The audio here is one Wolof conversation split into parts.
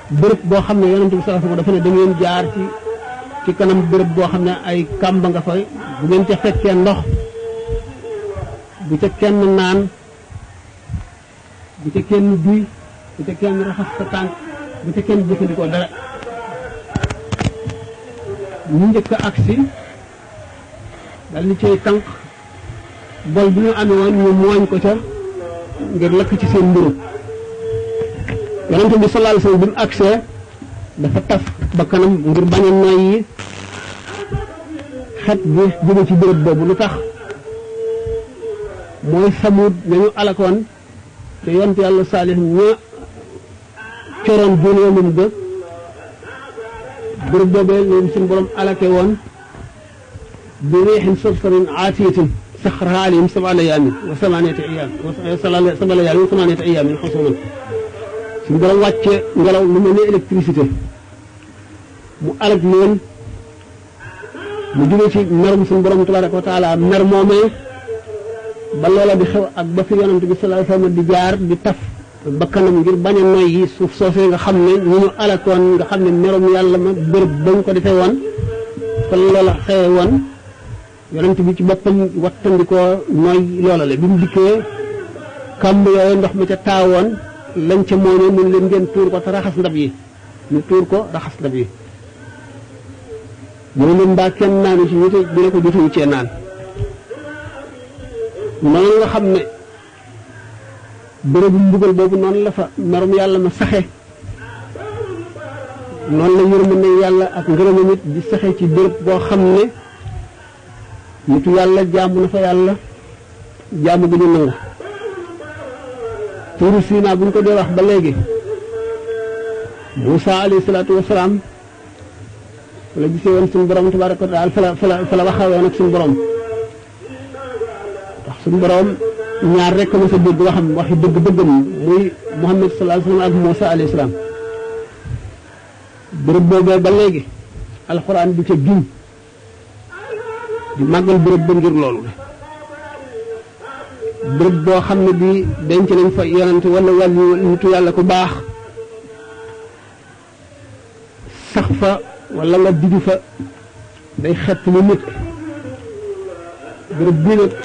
bërëb boo xam ne yonent bi sallallahu alayhi wasallam dafa ne da ngeen jaar ci ci kanam bërëb boo xam ne ay kàmba nga fay bu ngeen ca fekkee ndox bu ca kenn naan bu ca kenn duy bu ca kenn raxas sa tànk bu ca kenn jëfandikoo dara ñu njëkk a agsi dal di cay tànk bol bi ñu amee woon ñu mooñ ko ca ngir lakk ci seen mburu yonente bi sallallahu alayhi wasallam bi mu agsee dafa taf ba kanam ngir bañ a noyyi xet bi jóge ci béréb boobu lu tax mooy samut nañu alakoon te yonte yàlla saalih ña coroon junoomum ga béréb boobee leen suñu borom alake woon bi riixin sarsarin aatiyatin saxraha alayhim sab'a layaalin wa samaaniyata ayyaam sab'a layaalin wa samaaniyata ayyaamin xusuuman suñu borom wàcce ngelaw lu mel ne électricité mu alag leen mu jóge ci merum suñu borom tabaraka wa taala mer moomee ba loola di xew ak ba fi yonent bi sallallahu alayhi wasallam di jaar di taf bakkanam ngir bañ a noy yi suuf soosee nga xam ne ñu ñu alakoon nga xam ne merum yàlla ma bërëb ba ñu ko defee woon fa loola xewe woon yonent bi ci boppam wattandikoo nooy loola le bi mu dikkee kàmb yooyu ndox mi ca taawoon lañ ca mooñee mun leen ngeen tuur ko te raxas ndab yi ñu tuur ko raxas ndab yi mu ne leen mbaa kenn naanu ci ñu te dina ko jotuñu cee naan noonu nga xam ne bërëbu mbugal boobu noonu la fa merum yàlla ma saxe noonu la yërmande yàlla ak ngërëmam it di saxe ci bërëb boo xam ne nitu yàlla jaamu na fa yàlla jaamu gu ñu nangu tuuru Siina bu ñu ko dee wax ba léegi Moussa alayhi salaatu wasalaam fa la gisee woon suñu borom tabaraka wa taala fa la fa la fa la waxee woon ak suñu borom ndax suñu borom ñaar rek ma sa dégg waxam waxi dëgg dëggam muy Muhammad sallallahu alayhi wasallam ak Moussa alayhi salaam bërëb boobee ba léegi alxuraan di ca giñ di màggal bërëb ba ngir loolu bërëb boo xam ne bii denc nañ fa yonante wala wàllu nitu yàlla ku baax sax fa wala nga digi fa day xett lu nit bërëb bii nag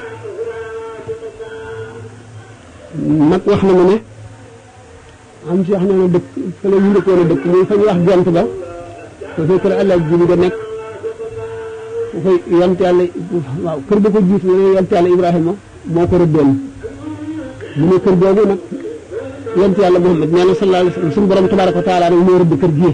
mag wax na ma ne am ci wax na ne dëkk fa la ñu ndëkkoon a dëkk muy fa ñu wax gent ba te fay kër àlla ji nga nekk fu fay yonte yàlla waaw kër ba ko jiitu ne yonte yàlla Ibrahima moo ko rëddoon mu ne kër boobu nag yonte yàlla Muhammad nee na sallallahu alayhi wa sallam suñu borom tabaraka wa taala nag moo rëdd kër gii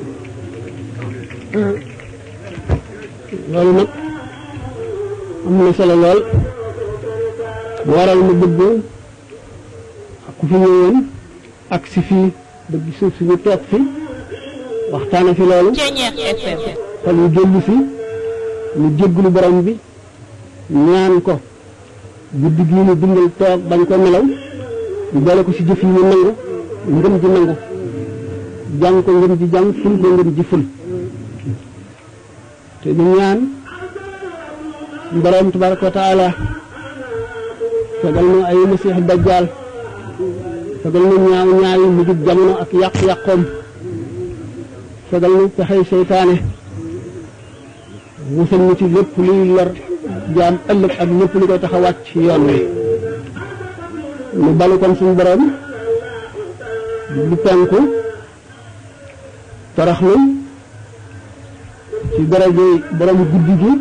loolu nag am na solo lool bu waral mu bëgg ak ku fi ñëwoon ak si fii bëgg suuf si ñu toog fi waxtaana fi loolu xol yu jëllu fi ñu jégglu borom bi ñaan ko guddi gii ñu dundal toog bañ ko nelaw ñu boole ko ci jëf yi ñu nangu ngëm ji nangu jàng ko ngëm ji jàng ful ko ngëm ji ful te ñu ñaan borom tabaraka wa taala fegal nu ay masiix dajjaal fegal nu ñaaw ñaawi mujjub jamono ak yàq-yàqoom fegal nu pexey seytaane musal ñu ci lépp luy lor jaam ëllëg ak lépp lu koy tax a wàcc yoon wi nu balu kon suñu borom lu penku toroxlu ci daraje borom guddi gi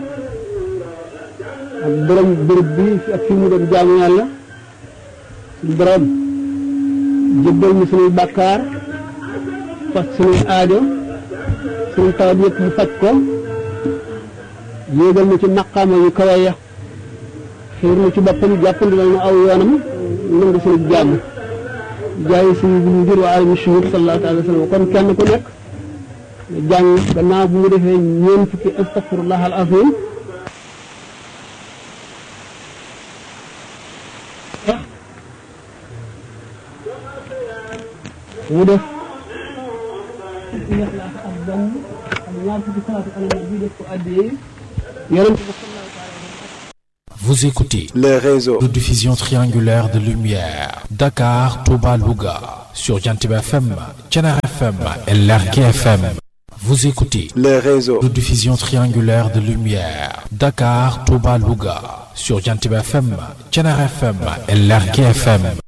ak borom bërëb bi ak fi mu doon jaamu yàlla suñu borom jébbal ñu suñuy bàkkaar fas suñuy aajo suñu tawat yëpp mu faj ko yéegal na ci maqaama yu kawe ya xiir na ci boppam jàppandilal na aw yoonam nangu suñu jàmm jaayi suñu bu ngir wa alami shuhur sallallahu alayhi wa sallam kon kenn ku nekk jàng gannaaw bu mu defee ñeent fukki astaghfirullah al azim mu def ixlaas ak benn ak ñaar fukki salaatu ala nabi def ko addiyee yonent bi Vous écoutez les réseaux de diffusion triangulaire de lumière. Dakar, Touba, Louga. sur Jantib FM, Tchenar FM et Lergue FM. Vous écoutez les réseaux de diffusion triangulaire de lumière. Dakar, Touba, Louga. Sur Jantib FM, Tchenar FM et Lergue FM.